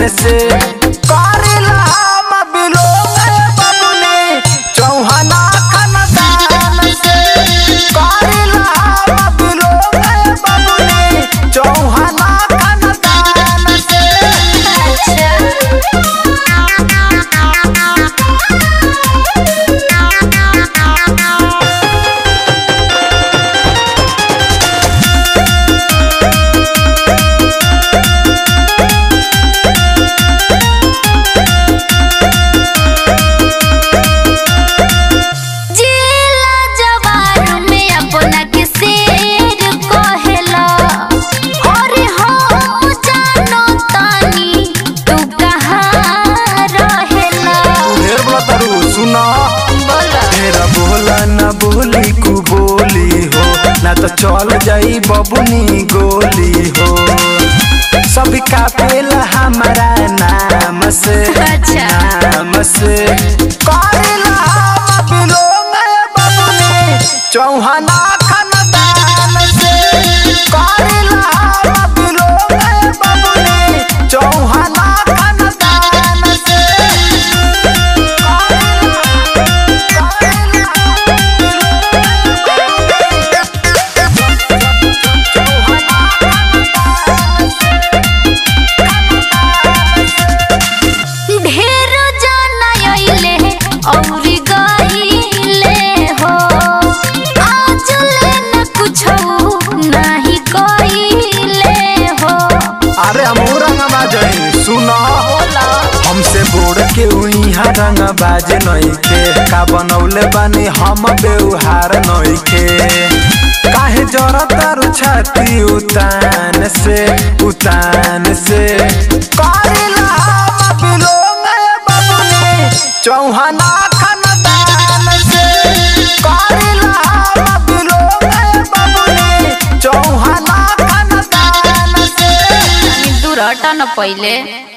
तान से करिला हम बिलोंग बबुनी चौहाना खानदान से करिला हम बिलोंग बबुनी चौहाना खानदान से जिला जवार में अपना के शेर कहेला अरे हम जानो तानी तू कहाँ रहेला ढेर बोला तारू सुना बोला तेरा बोला न बोली कु बोली हो ना तो चल जाई बबुनी गोली हो सभी का पेला हमारा नाम से अच्छा। नाम से करेला हम बिलोंग बबुनी चौहाना खानदान से करेला हम बिलोंग बबुनी चौहाना खानदान से ढेर जाना अइले औरी गइले हो आज ले न कुछ नहीं कइले हो अरे हम रंगवा जाई सुनो हमसे बोड़ के उइहा रंग बाजे नई के का बनौले बानी हम बेउहार नई के काहे जरत तारू छाती उतान से उतान से करेला हम बिलोंग बबुनी चौहाना खानदान से करेला हम बिलोंग बबुनी चौहाना खानदान से दूर हटा न पहिले